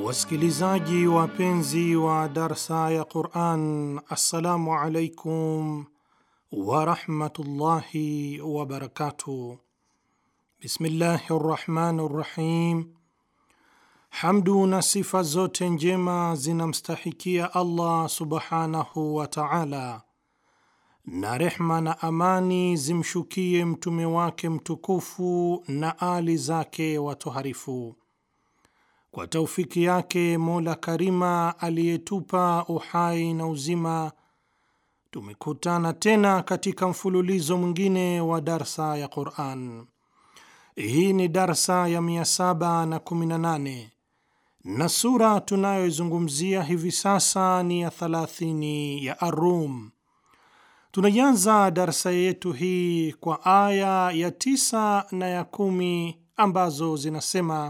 Wasikilizaji wapenzi wa darsa ya Quran, assalamu alaikum warahmatullahi wabarakatuh. Bismillahi rrahmani rrahim. Hamdu na sifa zote njema zinamstahikia Allah subhanahu wa taala, na rehma na amani zimshukie mtume wake mtukufu na ali zake watoharifu. Kwa taufiki yake Mola Karima aliyetupa uhai na uzima, tumekutana tena katika mfululizo mwingine wa darsa ya Quran. Hii ni darsa ya 718 na sura tunayoizungumzia hivi sasa ni ya 30 ya Arum. Tunaianza darsa yetu hii kwa aya ya tisa na ya kumi ambazo zinasema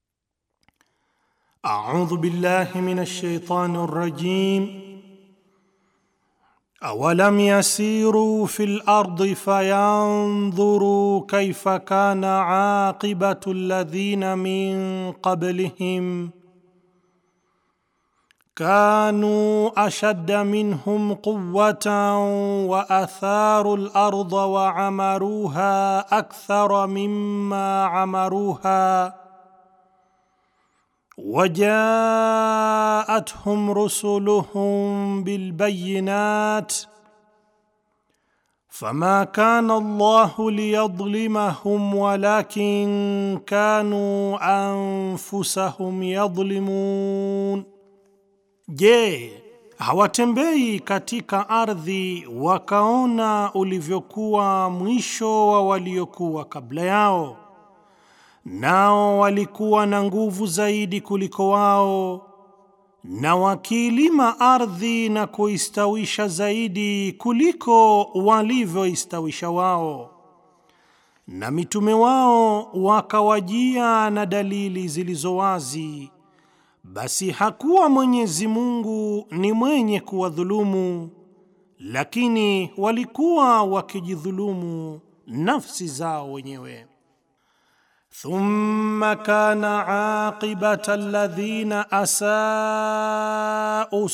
A'udhu billahi minash shaitani rrajim Awalam yasiru fil ardi fayanzuru kayfa kana aqibatu alladhina min qablihim kanu ashadda minhum quwwatan wa atharu al-ardha wa amaruha akthara mimma amaruha وجاءتهم رسلهم بالبينات فما كان الله ليظلمهم ولكن كانوا انفسهم يظلمون je hawatembei katika ardhi wakaona ulivyokuwa mwisho wa waliokuwa kabla yao nao walikuwa na nguvu zaidi kuliko wao, na wakiilima ardhi na kuistawisha zaidi kuliko walivyoistawisha wao, na mitume wao wakawajia na dalili zilizo wazi, basi hakuwa Mwenyezi Mungu ni mwenye kuwadhulumu, lakini walikuwa wakijidhulumu nafsi zao wenyewe. Thumma kana aqibata alladhina asau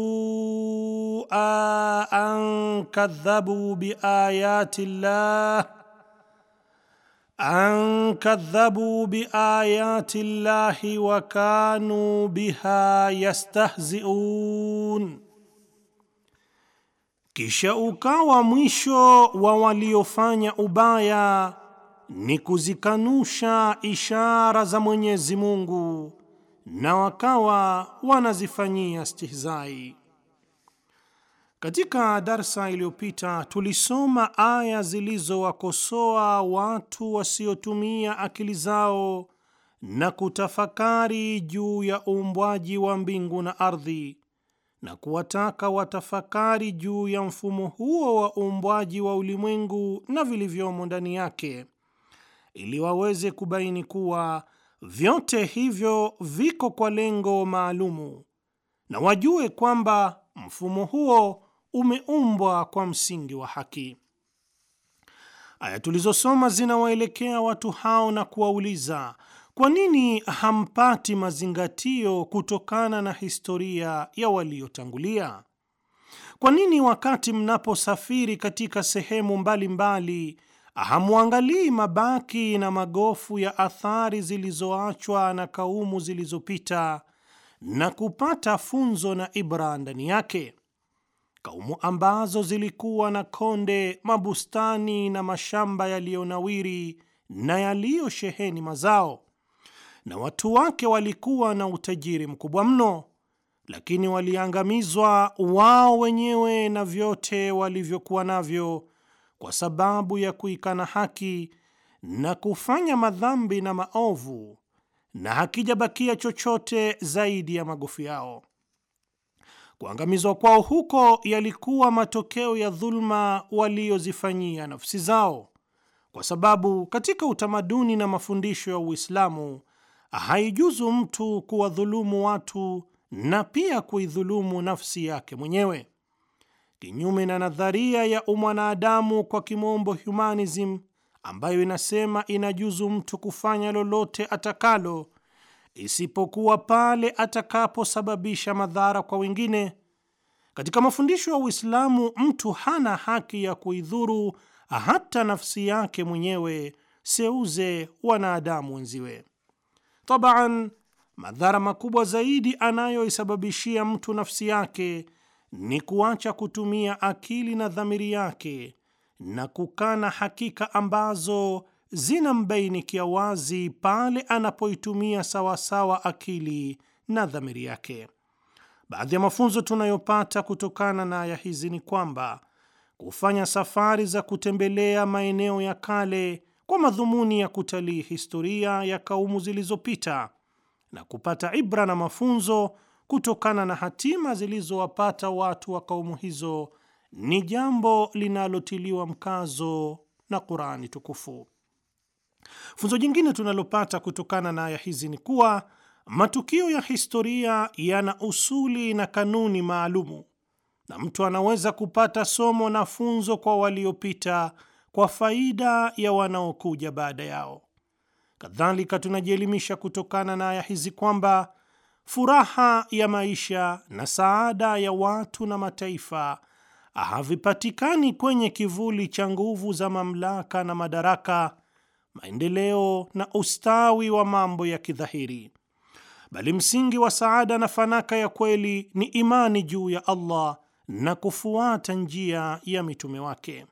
sua an kadhabu biayati llah an kadhabu biayati llahi wa kanu biha yastahziun, kisha ukawa mwisho wa waliofanya ubaya ni kuzikanusha ishara za Mwenyezi Mungu na wakawa wanazifanyia stihzai. Katika darsa iliyopita tulisoma aya zilizowakosoa watu wasiotumia akili zao na kutafakari juu ya uumbwaji wa mbingu na ardhi na kuwataka watafakari juu ya mfumo huo wa uumbwaji wa ulimwengu na vilivyomo ndani yake ili waweze kubaini kuwa vyote hivyo viko kwa lengo maalumu na wajue kwamba mfumo huo umeumbwa kwa msingi wa haki. Aya tulizosoma zinawaelekea watu hao na kuwauliza, kwa nini hampati mazingatio kutokana na historia ya waliotangulia? Kwa nini wakati mnaposafiri katika sehemu mbalimbali mbali, hamwangalii mabaki na magofu ya athari zilizoachwa na kaumu zilizopita na kupata funzo na ibra ndani yake, kaumu ambazo zilikuwa na konde, mabustani na mashamba yaliyonawiri na yaliyosheheni mazao, na watu wake walikuwa na utajiri mkubwa mno, lakini waliangamizwa wao wenyewe na vyote walivyokuwa navyo kwa sababu ya kuikana haki na kufanya madhambi na maovu, na hakijabakia chochote zaidi ya magofu yao. Kuangamizwa kwao huko yalikuwa matokeo ya dhulma waliozifanyia nafsi zao, kwa sababu katika utamaduni na mafundisho ya Uislamu haijuzu mtu kuwadhulumu watu na pia kuidhulumu nafsi yake mwenyewe. Kinyume na nadharia ya umwanadamu kwa kimombo humanism, ambayo inasema inajuzu mtu kufanya lolote atakalo, isipokuwa pale atakaposababisha madhara kwa wengine. Katika mafundisho ya Uislamu, mtu hana haki ya kuidhuru hata nafsi yake mwenyewe, seuze wanadamu wenziwe. Tabaan, madhara makubwa zaidi anayoisababishia mtu nafsi yake ni kuacha kutumia akili na dhamiri yake na kukana hakika ambazo zinambainikia wazi pale anapoitumia sawasawa akili na dhamiri yake. Baadhi ya mafunzo tunayopata kutokana na aya hizi ni kwamba kufanya safari za kutembelea maeneo ya kale kwa madhumuni ya kutalii historia ya kaumu zilizopita na kupata ibra na mafunzo kutokana na hatima zilizowapata watu wa kaumu hizo ni jambo linalotiliwa mkazo na Qur'ani tukufu. Funzo jingine tunalopata kutokana na aya hizi ni kuwa matukio ya historia yana usuli na kanuni maalumu, na mtu anaweza kupata somo na funzo kwa waliopita kwa faida ya wanaokuja baada yao. Kadhalika, tunajielimisha kutokana na aya hizi kwamba furaha ya maisha na saada ya watu na mataifa havipatikani kwenye kivuli cha nguvu za mamlaka na madaraka, maendeleo na ustawi wa mambo ya kidhahiri, bali msingi wa saada na fanaka ya kweli ni imani juu ya Allah na kufuata njia ya mitume wake.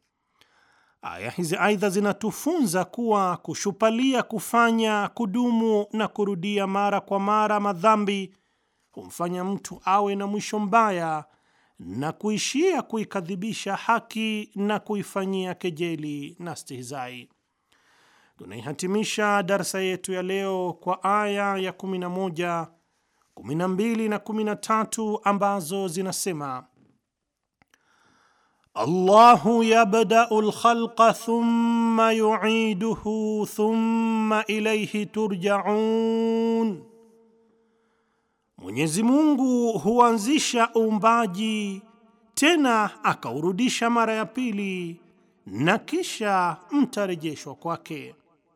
Aya hizi aidha zinatufunza kuwa kushupalia kufanya, kudumu na kurudia mara kwa mara madhambi humfanya mtu awe na mwisho mbaya na kuishia kuikadhibisha haki na kuifanyia kejeli na stihizai. Tunaihatimisha darsa yetu ya leo kwa aya ya 11, 12 na 13 ambazo zinasema Allahu yabdau lkhalqa thumma yuiduhu thumma ilayhi turjaun, Mwenyezi Mungu huanzisha uumbaji tena akaurudisha mara ya pili na kisha mtarejeshwa kwake.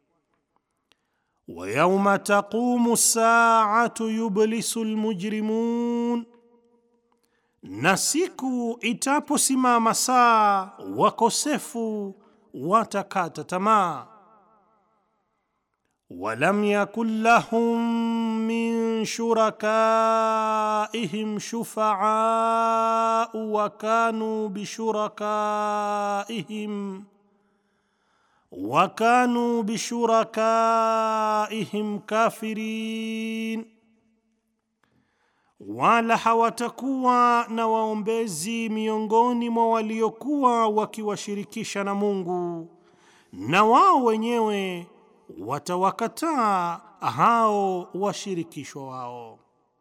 Wa yauma taqumu saatu yublisu lmujrimun na siku itaposimama saa wakosefu watakata tamaa. Walam yakun lahum min shurakaihim shufaau wa kanu bishurakaihim wa kanu bishurakaihim kafirin wala hawatakuwa na waombezi miongoni mwa waliokuwa wakiwashirikisha na Mungu, na wao wenyewe watawakataa hao washirikishwa wao.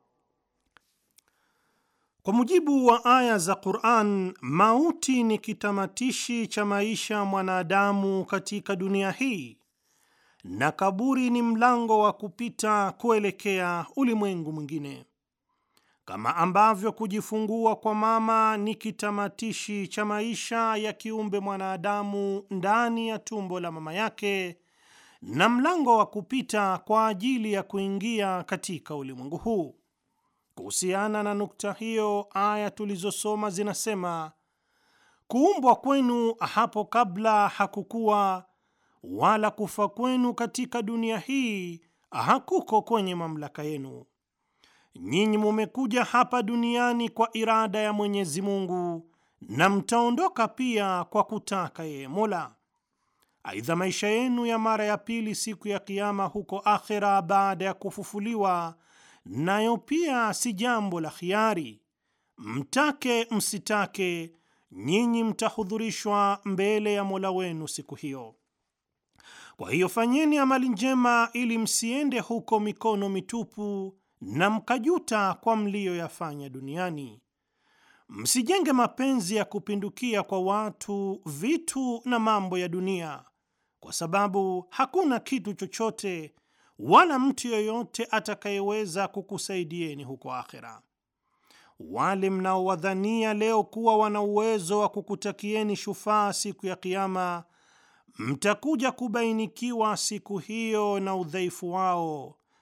Kwa mujibu wa aya za Qur'an, mauti ni kitamatishi cha maisha mwanadamu katika dunia hii na kaburi ni mlango wa kupita kuelekea ulimwengu mwingine. Kama ambavyo kujifungua kwa mama ni kitamatishi cha maisha ya kiumbe mwanadamu ndani ya tumbo la mama yake na mlango wa kupita kwa ajili ya kuingia katika ulimwengu huu. Kuhusiana na nukta hiyo, aya tulizosoma zinasema, kuumbwa kwenu hapo kabla hakukuwa, wala kufa kwenu katika dunia hii hakuko kwenye mamlaka yenu. Nyinyi mumekuja hapa duniani kwa irada ya Mwenyezi Mungu na mtaondoka pia kwa kutaka yeye Mola. Aidha, maisha yenu ya mara ya pili siku ya Kiama huko akhera, baada ya kufufuliwa, nayo pia si jambo la khiari. Mtake msitake, nyinyi mtahudhurishwa mbele ya Mola wenu siku hiyo. Kwa hiyo fanyeni amali njema ili msiende huko mikono mitupu na mkajuta kwa mliyoyafanya duniani. Msijenge mapenzi ya kupindukia kwa watu, vitu na mambo ya dunia, kwa sababu hakuna kitu chochote wala mtu yoyote atakayeweza kukusaidieni huko akhera. Wale mnaowadhania leo kuwa wana uwezo wa kukutakieni shufaa siku ya Kiama, mtakuja kubainikiwa siku hiyo na udhaifu wao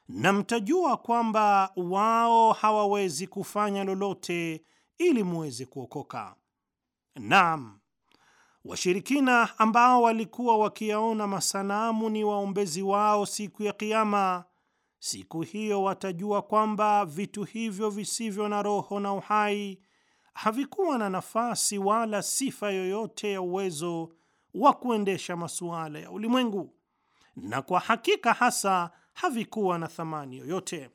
na mtajua kwamba wao hawawezi kufanya lolote ili muweze kuokoka. Naam, washirikina ambao walikuwa wakiyaona masanamu ni waombezi wao siku ya Kiama, siku hiyo watajua kwamba vitu hivyo visivyo na roho na uhai havikuwa na nafasi wala sifa yoyote ya uwezo wa kuendesha masuala ya ulimwengu, na kwa hakika hasa havikuwa na thamani yoyote.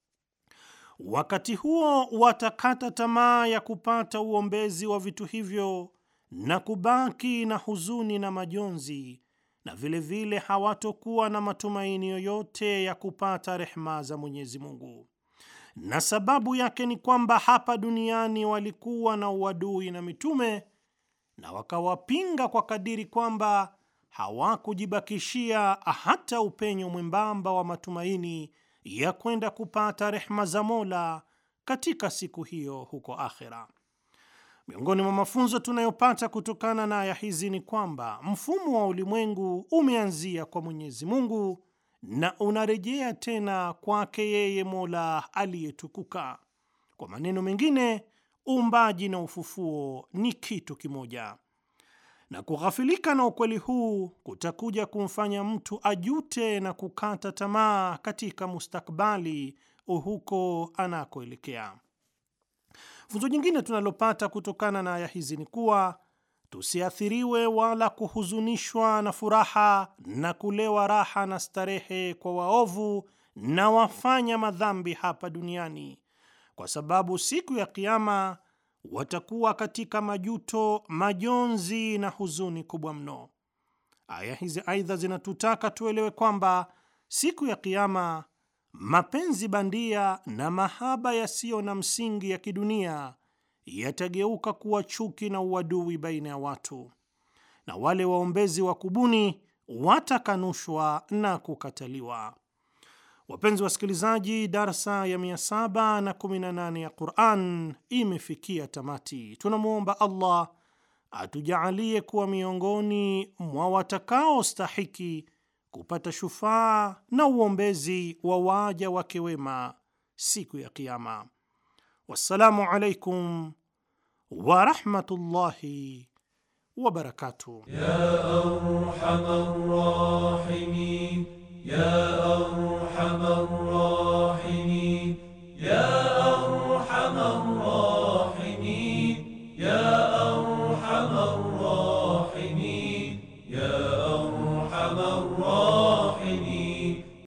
Wakati huo watakata tamaa ya kupata uombezi wa vitu hivyo na kubaki na huzuni na majonzi, na vilevile vile hawatokuwa na matumaini yoyote ya kupata rehema za Mwenyezi Mungu. Na sababu yake ni kwamba hapa duniani walikuwa na uadui na mitume na wakawapinga kwa kadiri kwamba hawakujibakishia hata upenyo mwembamba wa matumaini ya kwenda kupata rehma za Mola katika siku hiyo huko akhera. Miongoni mwa mafunzo tunayopata kutokana na aya hizi ni kwamba mfumo wa ulimwengu umeanzia kwa Mwenyezi Mungu na unarejea tena kwake yeye Mola aliyetukuka. Kwa maneno mengine, uumbaji na ufufuo ni kitu kimoja, na kughafilika na ukweli huu kutakuja kumfanya mtu ajute na kukata tamaa katika mustakbali huko anakoelekea. Funzo jingine tunalopata kutokana na aya hizi ni kuwa tusiathiriwe wala kuhuzunishwa na furaha na kulewa raha na starehe kwa waovu na wafanya madhambi hapa duniani, kwa sababu siku ya Kiama watakuwa katika majuto, majonzi na huzuni kubwa mno. Aya hizi aidha zinatutaka tuelewe kwamba siku ya Kiama mapenzi bandia na mahaba yasiyo na msingi ya kidunia yatageuka kuwa chuki na uadui baina ya watu, na wale waombezi wa kubuni watakanushwa na kukataliwa. Wapenzi wasikilizaji, darsa ya 718 ya Quran imefikia tamati. Tunamwomba Allah atujaalie kuwa miongoni mwa watakaostahiki kupata shufaa na uombezi wa waja wake wema siku ya Kiyama. Wassalamu alaikum ورحمة الله وبركاته يا